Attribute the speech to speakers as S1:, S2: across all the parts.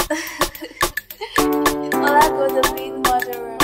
S1: Hola, go the big murderer.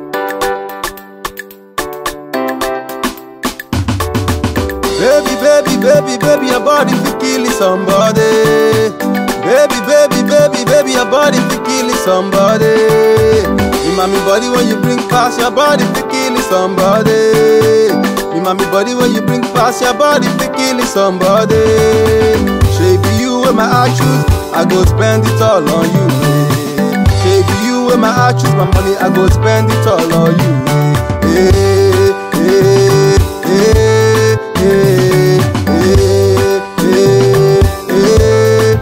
S2: Baby, baby, baby, baby, your body fi killing somebody. Baby, baby, baby, baby, your body fi killing somebody. Me mommy body when you bring past your body fi killing somebody. Me mommy body when you bring past your body fi killing somebody. Shape you with my actions, I go spend it all on you. Shape you with my actions, my money I go spend it all on you. Hey, hey, hey, hey, hey, hey,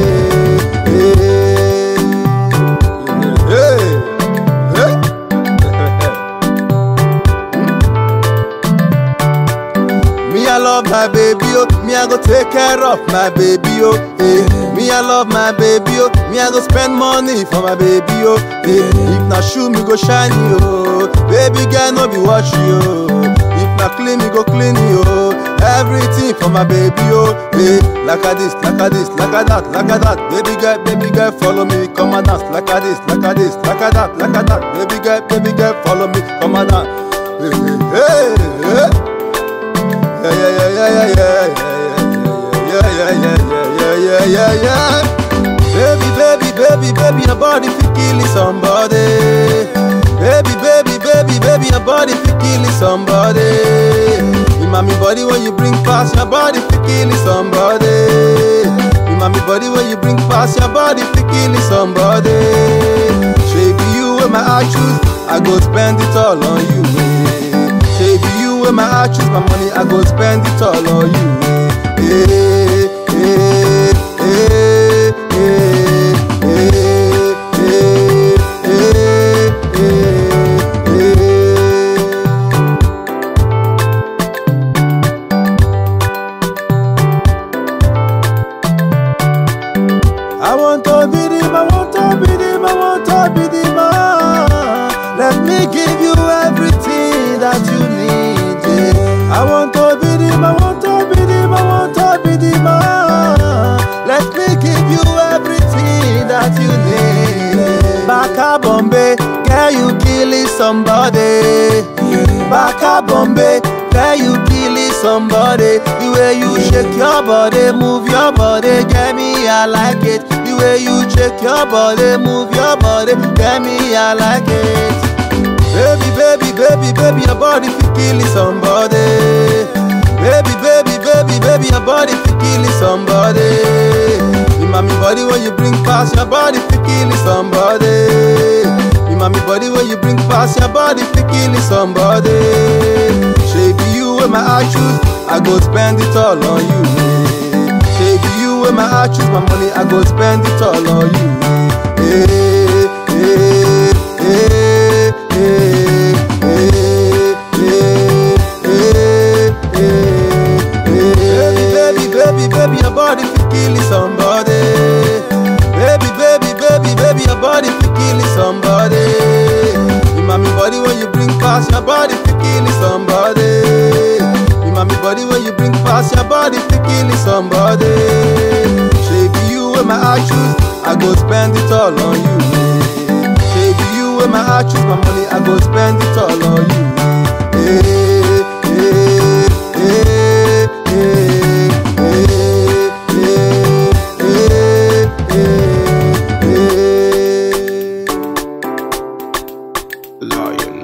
S2: hey, hey, Me, I love my baby, oh. Me, I go take care of my baby, oh. Eh. Me, I love my baby, oh. Me, I go spend money for my baby, oh. Eh. If na shoe, me go shine you, oh. Baby girl, no be watch you, oh. If na clean, me go clean you, oh. Everything for my baby, oh. Eh. Like a this, like a this, like a that, like a that. Baby girl, baby girl, follow me, come and dance. Like a this, like a this, like a that, like a that. Baby girl, baby girl, follow me, come and dance. Hey, hey, hey, hey. Yeah, yeah, yeah, yeah, yeah, yeah, yeah, yeah, yeah, yeah, yeah, yeah, yeah. Baby, baby, baby, baby, your body fi killing somebody. Baby, baby, baby, baby, your body fi killing somebody. Me mommy body when you bring past your body fi killing somebody. Me mommy body when you bring past your body fi killing somebody. Shape you with my actions, I go spend it all on you. Baby, you with my actions, my money, I go spend it all on you. Hey, hey, hey, hey, hey, hey, hey, hey, hey. I want to be the man, I want to be the man, I want to be the man. Let me give you everything that you need. Yeah. I want to be the man, I want to be the man, I want to be the man. Let me give you everything that you need. Baka Bombay, girl, you killing somebody. Baka Bombay, girl, you killing somebody. The way you shake your body, move your body, get me, I like it. The way you shake your body, move your body, get me, I like it. Baby, baby, baby, baby, your body fi killing somebody. Baby, baby, baby, baby, your body fi killing somebody. Me mommy body when you bring past your body fi killing somebody. Me mommy body when you bring past your body fi killing somebody. Shape you with my actions, I go spend it all on you. Shape you with my actions, my money I go spend it all on you. Hey, hey, hey, hey, hey, hey, hey, hey. Baby, baby, baby, baby, your body fi killing somebody. Baby, baby, baby, baby, your body fi killing somebody. Me mommy body when you bring past your body fi killing somebody. Me mommy body when you bring past your body fi killing somebody. Shape you with my actions, I go spend it all on you. Shape you with my actions, my money I go spend it all on you. Hey, hey, hey, hey, hey, hey, hey, hey.
S3: Lion